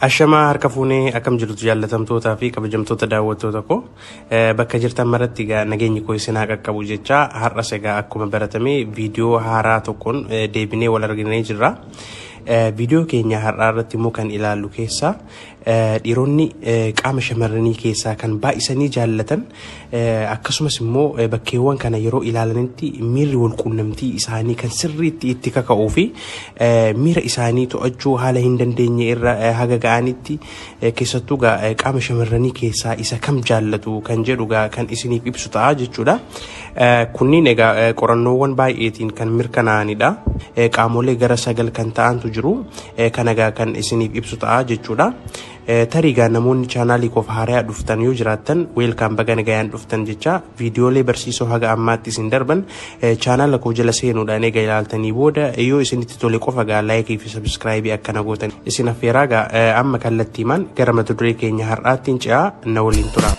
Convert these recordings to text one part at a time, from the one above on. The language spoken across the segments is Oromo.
Ashamaa harka fuunee akkam jirtu jaallatamtootaa fi kabajamtoota daawwattoota koo bakka jirtan maratti egaa nageenyi koo isinaa qaqqabu jecha har'as egaa akkuma baratame viidiyoo haaraa tokkoon deebinee wal arginee jirra. Viidiyoo keenya har'aa irratti immoo kan ilaallu keessaa dhiironni qaama shamarranii keessaa kan baay'isanii jaallatan akkasumas immoo bakkeewwan kana yeroo ilaalanitti miirri wal quunnamtii isaanii kan sirriitti itti kaka'uu fi miira isaanii to'achuu haala hin dandeenye irra haga ga'anitti keessattuu qaama shamarranii keessaa isa kam jaallatu kan jedhu kan isiniif ibsu ta'a jechuudha. Kunniin egaa qorannoowwan baay'eetiin kan mirkanaa'anidha. Qaamolee gara sagal kan ta'antu jiru. Kan egaa kan isiniif ibsu ta'a jechuudha. tariigaa namoonni chaanaalii koof haaraa dhuftan yoo jiraattan weelkaan baga nagayaan dhuftan jecha viidiyoolee barsiisoo haga ammaatti isin darban chaanaala koo jala seenuudhaan eega ilaaltanii booda yoo isinitti tole qofa gaa laayikii fi sabiskiraayibii akkana gootan isin affeeraa gaa amma kallattiimaan gara mata duree keenya har'aattiin ce'aa na waliin tura.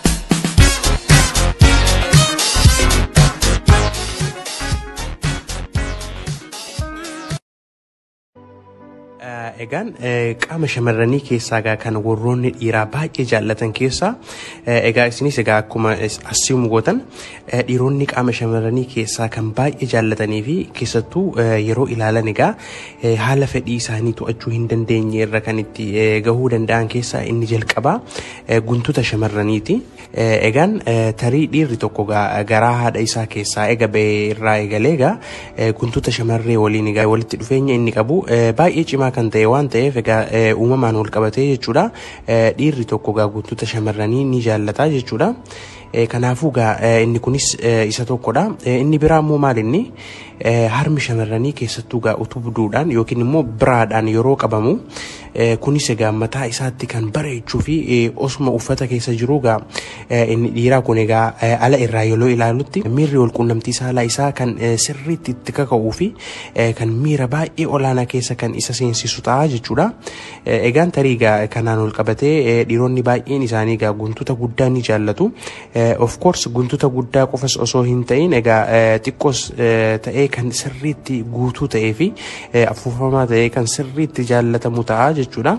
Egaan qaama shamarranii keessaa egaa kan warroonni dhiiraa baay'ee jaallatan keessaa egaa isinis egaa akkuma asiimu gootan dhiironni qaama shamarranii keessaa kan baay'ee jaallatanii fi keessattuu yeroo ilaalan egaa haala fedhii isaanii to'achuu hin dandeenye irra kan itti gahuu danda'an keessaa inni jalqabaa guntuta shamarraniiti. Egaan tarii dhiirri tokko garaa haadha isaa keessaa ega ba'ee irraa eegalee egaa guntuta shamarree waliin egaa walitti dhufeenya inni qabu baay'ee cimaa kan ta'e waan ta'eef egaa uumamaan wal qabatee jechuudha. Dhiirri tokko egaa guntuta shamarranii ni jaallata jechuudha. Kanaafuu egaa inni kunis isa tokkodha. Inni biraa immoo maal inni harmi shamarranii keessattuu egaa utubduudhaan yookiin immoo biraadhaan yeroo qabamu kunis egaa mataa isaatti kan bareechuu fi osuma uffata keessa jiru egaa inni dhiiraa kun egaa ala irraa yeroo ilaalutti miirri wal quunnamtii saalaa isaa kan sirriitti itti kaka'uu fi kan miira baay'ee olaanaa keessa kan isa seensisu ta'a jechuudha. Egaan tarii egaa kanaan wal qabatee dhiironni baay'een isaanii egaa guntuta guddaa ni jaallatu. Of course guntuta guddaa qofas osoo hin ta'in egaa xiqqoos ta'ee kan sirriitti guutuu ta'ee fi afuufamaa ta'ee kan sirriitti jaallatamu ta'a jechuudha.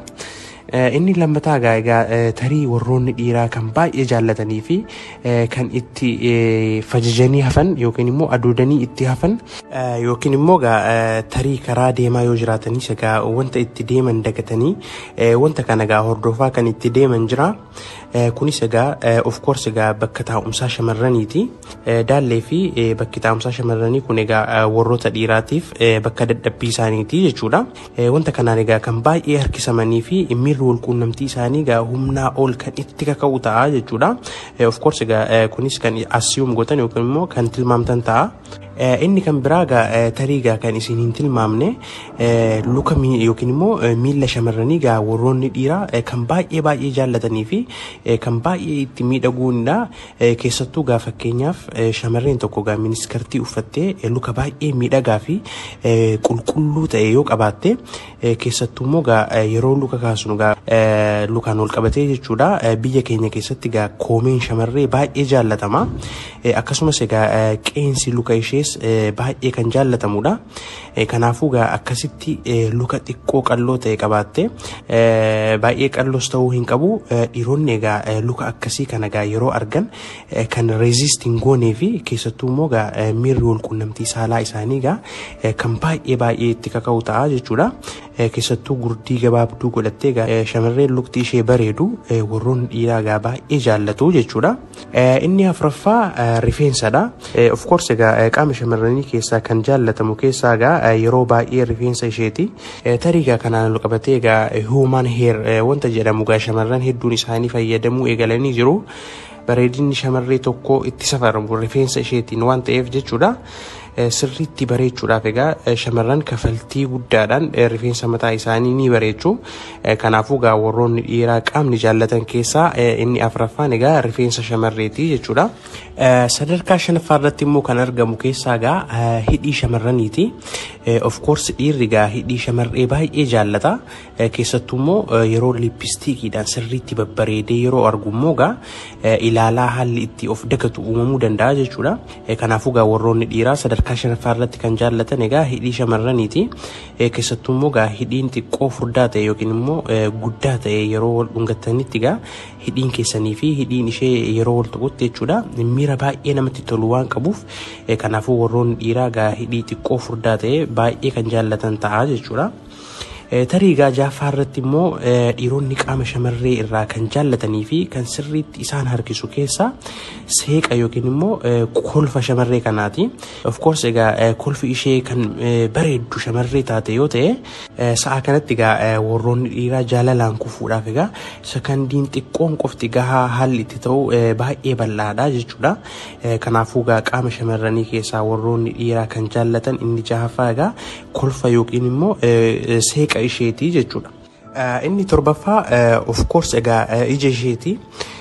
Inni lammataa egaa tarii warroonni dhiiraa kan baay'ee jaallatanii fi kan itti fajajanii hafan yookiin immoo adoodanii itti hafan yookiin immoo tarii karaa deemaa yoo jiraatanis egaa wanta itti deeman dagatanii wanta kana egaa hordofaa kan itti deeman jira. Kunis egaa of course egaa bakka taa'umsaa shamarraniiti. Daallee fi bakki taa'umsaa shamarranii kun egaa warroota dhiiraatiif bakka dadhabbii isaaniiti jechuudha. Wanta kanaan egaa kan baay'ee harkisamanii fi miirri wal quunnamtii isaanii egaa humnaa ol kan itti kaka'u ta'a jechuudha. Of course egaa kunis kan asiyuum gootan yookiin immoo kan tilmaamtan ta'a. Inni kan biraa egaa tarii egaa kan isin hin tilmaamne luka yookiin immoo miilla shamarranii egaa warroonni dhiiraa kan baay'ee baay'ee jaallatanii fi kan baay'ee itti miidhaguudha. Keessattuu egaa fakkeenyaaf shamarreen tokko egaa miniskartii uffattee luka baay'ee miidhagaa fi qulqulluu ta'e yoo qabaatte keessattuu immoo egaa yeroo luka kaasnu egaa lukaan wal qabatee jechuudha. Biyya keenya keessatti egaa koomeen shamarree baay'ee jaallatama. Akkasumas egaa qeensi luka ishees baay'ee kan jaallatamudha. Kanaafuu egaa akkasitti luka xiqqoo qalloo ta'e qabaatte baay'ee qalloos ta'uu hin qabu. Dhiironni egaa luka akkasii kana egaa yeroo argan kan reezist hin goonee fi keessattuu immoo egaa miirri wal quunnamtii saalaa isaanii egaa kan baay'ee baay'ee itti kaka'u ta'a jechuudha. Keessattuu gurdii gabaabduu godhattee egaa shamarreen lukti ishee bareedu warroonni dhiiraa egaa baay'ee jaallatu jechuudha. Inni afuraffaa rifeensadha. Of course egaa qaama shamarranii keessaa kan jaallatamu keessaa egaa yeroo baay'ee rifeensa isheeti. Tarii egaa kanaan wal qabatee egaa human hair wanta jedhamu egaa shamarran hedduun isaanii fayyadamuu eegalanii jiru. Bareedinni shamarree tokkoo itti safaramu rifeensa isheetiin waan ta'eef jechuudha. sirriitti bareechuudhaaf egaa shamarran kafaltii guddaadhaan rifeensa mataa isaanii ni bareechu. Kanaafuu egaa warroonni dhiiraa qaamni jaallatan keessaa inni afuraffaan egaa rifeensa shamarreeti jechuudha. Sadarkaa shanaffaa irratti immoo kan argamu keessaa egaa hidhii shamarraniiti. Of course dhiirri egaa hidhii shamarree baay'ee jaallata. Keessattuu immoo yeroo lippistiikiidhaan sirriitti babbareedee yeroo argu immoo egaa ilaalaa haalli itti of dagatu uumamuu danda'a jechuudha. Kanaafuu egaa warroonni dhiiraa sadarkaa sadarkaa shanaffaa irratti kan jaallatan egaa hidhii shamarraniiti. Keessattuu immoo egaa hidhiin xiqqoo furdaa ta'e yookiin immoo guddaa ta'e yeroo wal dhungatanitti egaa hidhiin keessanii fi hidhiin ishee yeroo wal tuqutti jechuudha miira baay'ee namatti tolu waan qabuuf kanaafuu warroonni dhiiraa egaa hidhii xiqqoo furdaa ta'e baay'ee kan jaallatan ta'a jechuudha. tarii egaa jaaffaa irratti immoo dhiironni qaama shamarree irraa kan jaallatanii fi kan sirriitti isaan harkisu keessaa seeqa yookiin immoo kolfa shamarree kanaati. Of course egaa kolfi ishee kan bareeddu shamarree taate yoo ta'e sa'a kanatti egaa warroonni dhiiraa jaalalaan kufuudhaaf egaa sakandiin xiqqoon qofti gahaa haalli itti ta'u baay'ee bal'aadha jechuudha. Kanaafuu egaa qaama shamarranii keessaa warroonni dhiiraa kan jaallatan inni jahaffaa egaa kolfa yookiin immoo seeqa isheetii jechuudha. Inni torbaffaa of course egaa ija isheetii.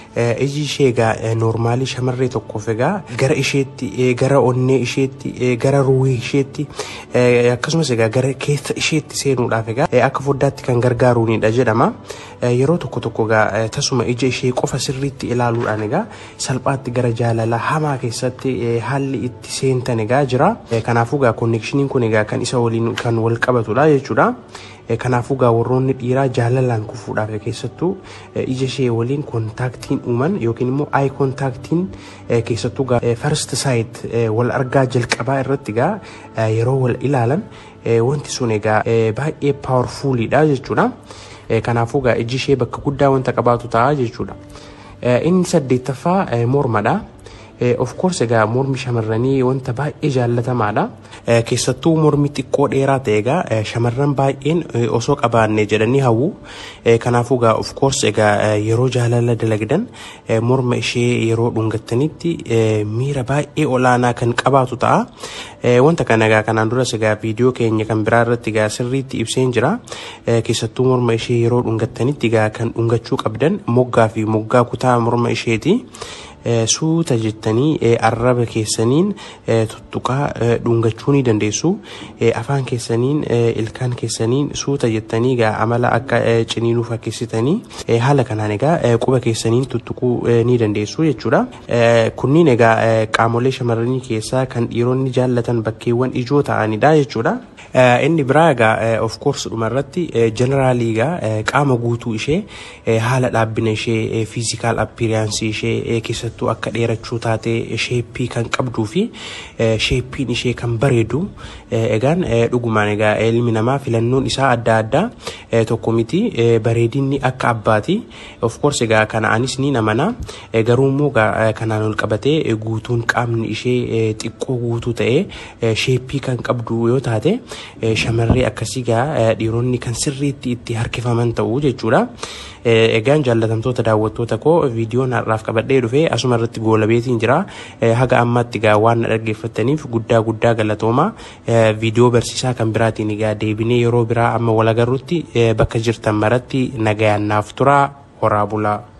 iji ishee egaa noormaalii shamarree tokkoof egaa gara isheetti gara onnee isheetti gara ruhii isheetti akkasumas egaa gara keessa isheetti seenuudhaaf egaa akka foddaatti kan gargaaruunidha jedhama. Yeroo tokko tokko egaa tasuma ija ishee qofa sirriitti ilaaluudhaan egaa salphaatti gara jaalala hamaa keessatti haalli itti seentan egaa jira. Kanaafuu egaa konneekshiniin kun egaa kan isa waliin kan wal qabatudha jechuudha. Kanaafuu egaa warroonni dhiiraa jaalalaan kufuudhaaf keessattuu ija ishee waliin kontaaktiin uuman yookiin immoo ayi kontaaktiin keessattuu egaa first sight wal argaa jalqabaa irratti egaa yeroo wal ilaalan wanti sun egaa baay'ee paawarfuulidha jechuudha. Kanaafuu egaa iji ishee bakka guddaa wanta qabaatu ta'a jechuudha. Inni saddeettaffaa mormadha. Of course egaa mormi shamarranii wanta baay'ee jaallatamaadha. Keessattuu mormi xiqqoo dheeraa ta'e egaa shamarran baay'een osoo qabaanne jedhanii hawwu. Kanaafuu egaa of course egaa yeroo jaalala dalagdan morma ishee yeroo dhungattanitti miira baay'ee olaanaa kan qabaatu ta'a. Wanta kana egaa kanaan duras egaa viidiyoo keenya kan biraa irratti egaa sirriitti ibseen jira. Keessattuu morma ishee yeroo dhungattanitti egaa kan dhungachuu qabdan moggaa fi moggaa kutaa morma isheeti. suuta jettanii arraba keessaniin tuttuqaa dhungachuu ni dandeessu. Afaan keessaniin ilkaan keessaniin suuta jettanii egaa amala akka ciniinuu fakkeessitanii haala kanaan egaa quba keessaniin tuttuquu ni dandeessu jechuudha. Kunniin egaa qaamolee shamarranii keessaa kan dhiironni jaallatan bakkeewwan ijoo ta'anidha jechuudha. Inni biraa egaa of course dhumarratti jeneraalii egaa qaama guutuu ishee haala dhaabbina ishee fiizikaal appiiriyaansii ishee keessattuu akka dheerachuu taatee sheeppii kan qabduu fi sheeppiin ishee kan bareedu egaan dhugumaan egaa ilmi namaa filannoon isaa adda addaa tokko miti bareedinni akka abbaati of course egaa kana anis ni amana garuu immoo kanaan ol qabatee guutuun qaamni ishee xiqqoo guutuu ta'ee sheeppii kan qabdu yoo taate shamarree akkasii gaa dhiironni kan sirriitti itti harkifaman ta'u jechuudha. Egaan jaallatamtoota daawwattoota koo viidiyoon har'aaf qabadhee dhufee asuma irratti goolabeetiin jira. Haga ammaatti egaa waan na dhaggeeffattaniif guddaa guddaa galatooma. Viidiyoo barsiisaa kan biraatiin egaa deebinee yeroo biraa amma wal agarrutti bakka jirtan maratti nagayaan naaf turaa horaa bulaa.